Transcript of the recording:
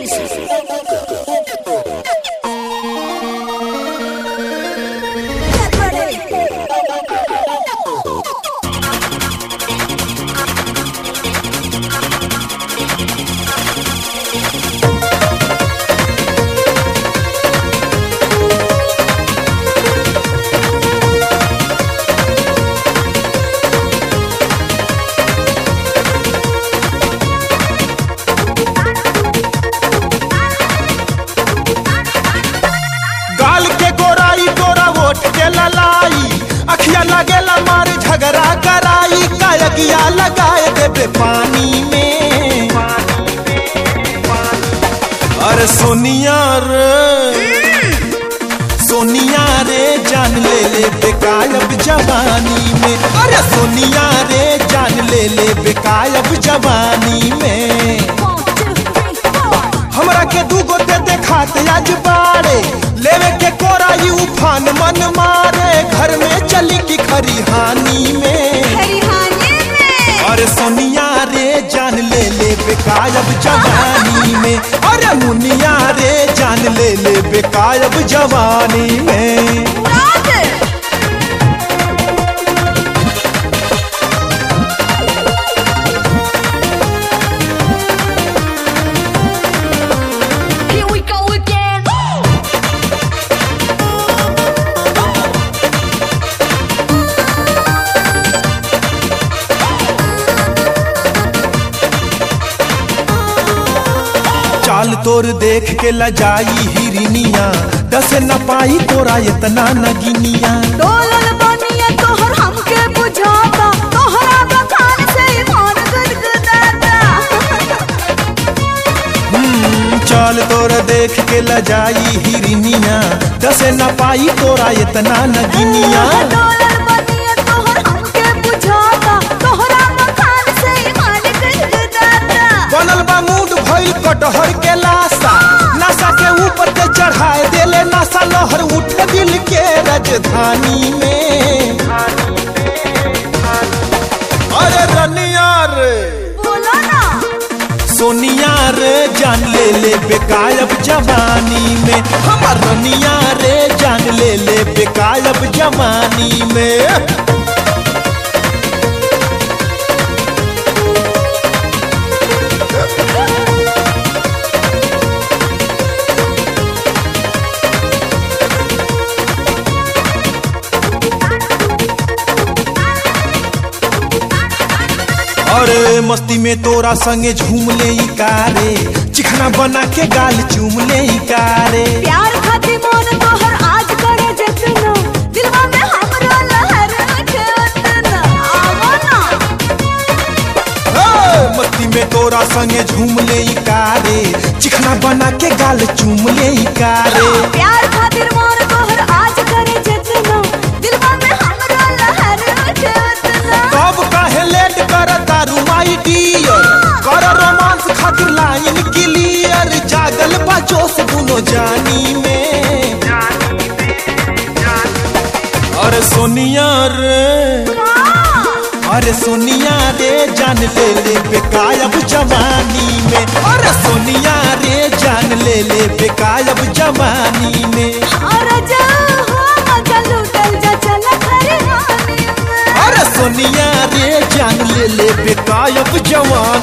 गाल के गोराई गोरा वोट के ललाई अखिया लगेला मार झगड़ा कराई कायगिया लगाए देबे पानी में अरे सोनिया रे सोनिया रे जान ले ले बेकायब जवानी में अरे सोनिया रे जान ले ले बेकायब जवानी में हमरा के दूगो दे देखात आज बाड़े लेवे के कोराई उफान मन मारे घर में चली की खरिहानी में अरे सोनिया रे जान ले ले बेकायब जवानी में अरे मुनिया रे जान ले ले बेकायब जवानी में Here we go again. चाल तोर देख के लजाई हिरनिया दस न पाई तोरा इतना नगिनिया डोलल बनिया तोहर हमके बुझाता तोहरा बखान से ईमान गदगदाता हम्म, चाल तोर देख के लजाई हिरनिया दस न पाई तोरा इतना नगिनिया डोलल बनिया तोहर हमके बुझाता तोहरा बखान से ईमान गदगदाता बनल बा मूड भइल कटहर के लाशा नशा के ऊपर के चढ़ाए देले नशा लहर उठे दिल के राजधानी में अरे रनिया रे बोलो ना सोनिया रे जान ले ले बेकायब जवानी में हमर रनिया रे जान ले ले बेकायब जवानी में अरे मस्ती में तोरा संगे झूम ले ई कारे चिखना बना के गाल चूम ले ई कारे प्यार खातिर मन तोहर आज करे जतना दिलवा में हमरा लहर उठे उतना आवो ना हे, मस्ती में तोरा संगे झूम ले ई कारे चिखना बना के गाल चूम ले ई कारे प्यार खातिर मन तोहर आज करे जतना दिलवा में हमरा लहर उठे उतना कब काहे लेट कर दारू माई डियर कर रोमांस खातिर लाइन क्लियर जागल बा जोश दुनो जानी में अरे सोनिया रे अरे सोनिया रे जान ले ले बेकायब जवानी में अरे सोनिया रे जान ले ले बेकायब जवानी में और जा हो मजा लूटल जा चल खरिहानी में अरे सोनिया रे जान ले ले बेकायब जवानी